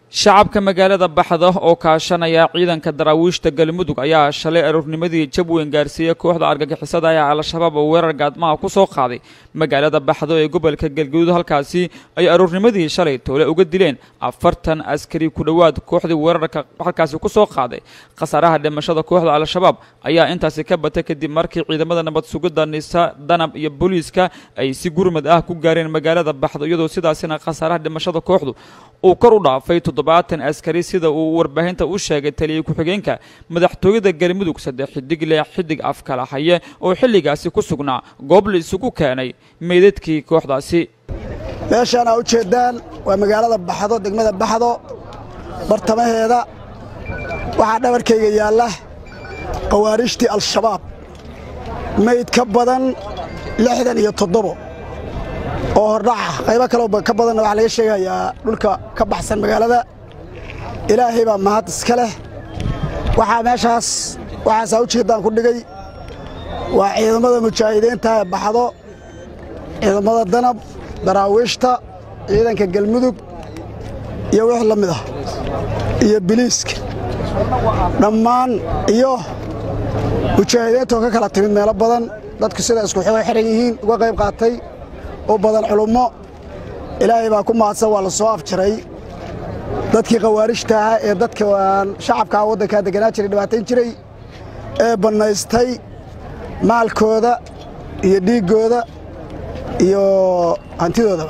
shacabka magaalada baxda oo kaashanaya ciidanka daraawiishta galmudug ayaa shalay aroornimadii jab weyn gaarsiiyey kooxda argagixisada ee al-shabaab oo weerar gaadmaha ku soo qaaday magaalada baxdo ee gobolka galgaduud halkaasi ay aroornimadii shalay toole uga dileen afartan askari ku dhowaad kooxdii weerarka halkaasi ku soo qaaday khasaaraha dhimashada kooxda al-shabaab ayaa intaasi ka batay kadib markii ciidamada nabad sugidda nisa danab iyo booliiska ay si gurmad ah ku gaareen magaalada baxdo iyadoo sidaasina khasaaraha dhimashada kooxdu uu kor u dhaafay toddobaatan askari sida uu warbaahinta u sheegay taliya ku-xigeenka madaxtooyada galmudug saddex xidig leh xidig afkala haye oo xilligaasi ku sugnaa goob la isugu keenay meydadkii kooxdaasi meeshaan aa u jeeddaan waa magaalada baxdo degmada baxdo bartamaheeda waxaa dhabarkayga yaalla khawaarijtii al-shabaab mayd ka badan lixdan iyo toddobo oo hordhaca qaybo kaloo ka badanna waxaa laga sheegayaa dhulka ka baxsan magaalada ilaahay baa mahad iska leh waxaa meeshaas waxaasaa u jeeddaan ku dhigay waa ciidamada mujaahidiinta ee baxdo ciidamada danab daraawiishta ciidanka galmudug iyo wix la mid ah iyo biliiska dhammaan iyo mujaahidiintoo ka kala timid meelo badan dadku sida isku xiran yihiin uga qayb qaatay u badan culummo ilaahay baa ku mahadsan waa la soo afjaray dadkii khawaarijta ahaa ee dadka shacabkaa waddankaa deganaa jiray dhibaatayn jiray ee bannaystay maalkooda iyo dhiiggooda iyo hantidoodaba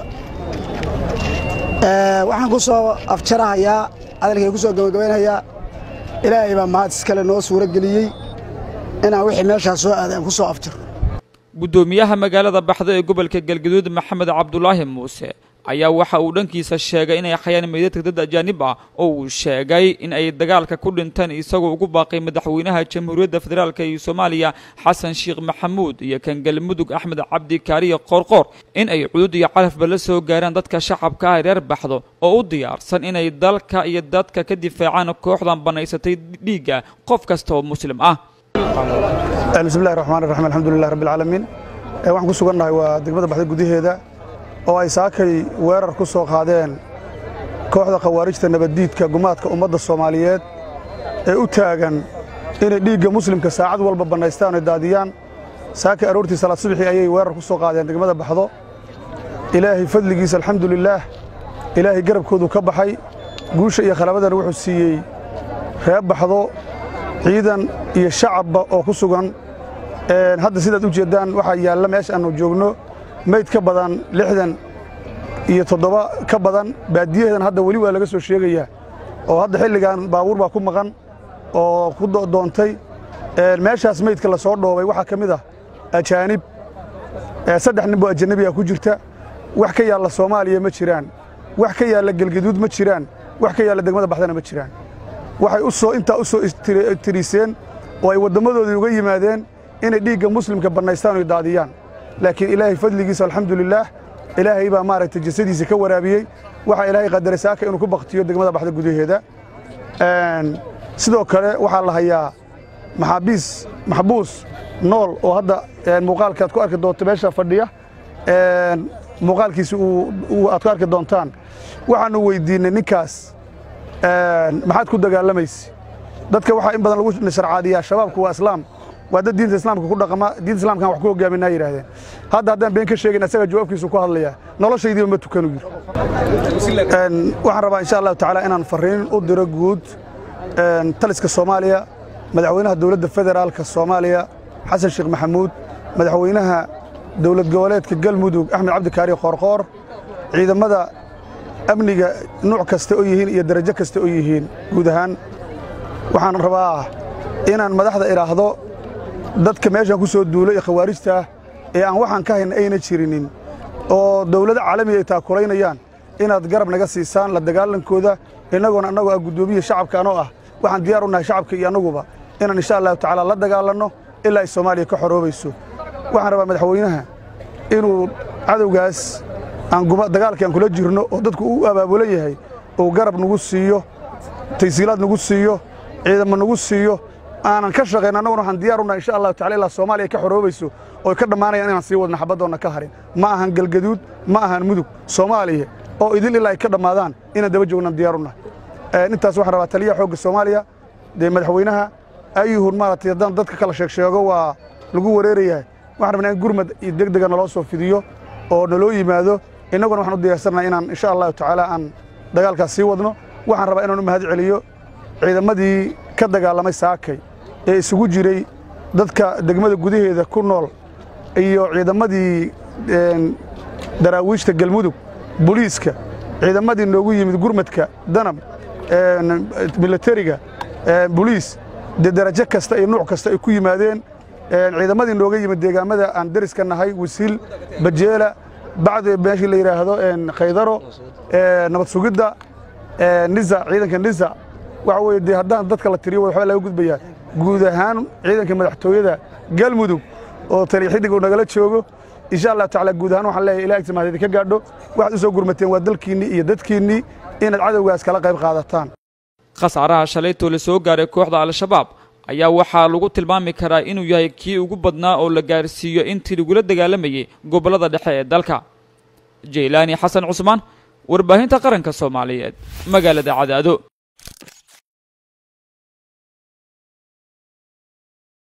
waxaan ku soo afjarahayaa hadalkay ku soo gabagabaynayaa ilaahay baa mahad iskale noo suuro geliyey inaan wixii meeshaas soo aaday aan ku soo afjaro guddoomiyaha magaalada baxdo ee gobolka galgaduud maxamed cabdulaahi muuse ayaa waxa uu dhankiisa sheegay inay hayaan meydadka dad ajaanib ah oo uu sheegay in ay dagaalka ku dhinteen isagoo ugu baaqay madaxweynaha jamhuuriyadda federaalk ee soomaaliya xasan sheekh maxamuud iyo kan galmudug axmed cabdi kaariye qoorqoor in ay cudud iyo calafba la soo gaaraan dadka shacabka ah reer baxdo oo u diyaarsan inay dalka iyo dadka ka difaacaan kooxdan bannaysatay dhiigga qof kasta oo muslim ah bismillahi raxmaan raxiim alxamdulilah rabbi alcaalamiin waxaan ku sugannahay waa degmada baxda gudaheeda oo ay saakay weerar ku soo qaadeen kooxda khawaarijta nabaddiidka gumaadka ummadda soomaaliyeed ee u taagan inay dhiigga muslimka saacad walba bannaystaan oy daadiyaan saakay aroortii salaad subxii ayay weerar ku soo qaadeen degmada baxdo ilaahay fadligiisa alxamdulilaah ilaahay garabkoodu ka baxay guusha iyo khalabadana wuxuu siiyey reer baxdo ciidan iyo shacabba oo ku sugan hadda sidaad u jeeddaan waxaa yaalla meesha aannu joogno mayd ka badan lixdan iyo toddoba ka badan baadiyaheedan hadda weli waa laga soo sheegayaa oo hadda xilligan baabuur baa ku maqan oo ku doontay meeshaas maydka la soo dhoobay waxaa ka mid ah ajaanib saddex nin boo ajanabiga ku jirta wax ka yaalla soomaaliya ma jiraan wax ka yaalla gelgaduud ma jiraan wax ka yaalla degmada baxdana ma jiraan waxay u soo intaa u soo tiriiseen oo ay wadammadoodii uga yimaadeen inay dhiigga muslimka bannaystaan oy daadiyaan laakiin ilaahay fadligiisa alxamdulilaah ilaahay baa maaragtay jasadiisa ka waraabiyey waxaa ilaahay qadaray saaka inuu ku baktiyo degmada baxda gudaheeda sidoo kale waxaa la hayaa maxaabiis maxbuus nool oo hadda muuqaalka aad ku arki doonto meesha fadhiya muuqaalkiisa aad ku arki doontaan waxaannu weyddiinnay ninkaas maxaad ku dagaalamayse dadka waxaa in badan lagu sharcaadiyaa shabaabku waa islaam waa dad diinta islaamka ku dhaqama diinta islamkan wax ku hogaaminaa yidhahdeen hadda haddaan been ka sheegin asaga jawaabkiisu ku hadlayaa noloshaydiiba ma tukanu yidhi waxaan rabaa insha allahu tacaala inaan farriin u diro guud taliska soomaaliya madaxweynaha dowladda federaalka soomaaliya xasan sheekh maxamuud madaxweynaha dowlad goboleedka galmudug axmed cabdikaari qoorqoor ciidamada amniga nuuc kasta oo yihiin iyo darajo kasta oo yihiin guud ahaan waxaan rabaa inaan madaxda idhaahdo dadka meeshan ku soo duulo ee khawaarijta ah ee aan waxaan ka hayna ayna jirinin oo dawlado caalamiga ay taakulaynayaan inaad garab naga siisaan la dagaalankooda innagoona annagoo ah guddoomiya shacabka anoo ah waxaan diyaar u nahay shacabka iyo annaguba inaan insha allahu tacaala la dagaalanno ilaa ay soomaaliya ka xoroobayso waxaan rabaa madaxweynaha inuu cadowgaas dagaalkii aan kula jirno oo dadku u abaabulan yahay uu garab nagu siiyo taysiilaad nagu siiyo ciidamo nagu siiyo aanan ka shaqayn annaguna waxaan diyaar unahay insha allahu tacala ilaa soomaaliya ka xoroobayso oo ay ka dhammaanayaan inaan sii wadna xabaddoonna ka harin ma ahan galgaduud ma ahan mudug soomaaliya oo idil ilaa ay ka dhammaadaan inaan daba joognan diyaar unahay intaas waxaan rabaa taliyaha xoogga soomaaliya dee madaxweynaha ayuhun maaragtay haddaan dadka kala sheeg sheego waa lagu wareerayahay waxaan rabnaa in gurmad iyo deg dega naloo soo fidiyo oo naloo yimaado innaguna waxaan u diyaarsannaa inaan insha allahu tacaala aan dagaalkaas sii wadno waxaan rabaa inaan u mahad celiyo ciidamadii ka dagaalamay saakay ee isugu jiray dadka degmada gudaheeda ku nool iyo ciidamadii daraawiishta galmudug boliiska ciidamadii noogu yimid gurmadka danab milatariga boliis dee darajo kasta iyo nuuc kasta ay ku yimaadeen ciidamadii nooga yimid deegaamada aan deriska nahay wasiil bajeela bacdi meeshii la yidhaahdo khaydaro nabad sugidda nisa ciidanka nisa waxa weye dee haddaan dadka la tiriyo waxbaa laga gudbayaa guud ahaan ciidanka madaxtooyada galmudug oo taliya xiddig uu nagala joogo insha allah tacaala guud ahaan waxaan leeyahay ilaah agtimaadedi ka gaadho waxaad u soo gurmateen waa dalkiinnii iyo dadkiinnii inaad cadowgaas kala qayb qaadataan khasaaraha shalaytoo la soo gaaray kooxda al-shabaab ayaa waxaa lagu tilmaami karaa inuu yahay kii ugu badnaa oo la gaarsiiyo intii lagula dagaalamayay gobollada dhexe ee dalka jaylaani xasan cusmaan warbaahinta qaranka soomaaliyeed magaalada cadaado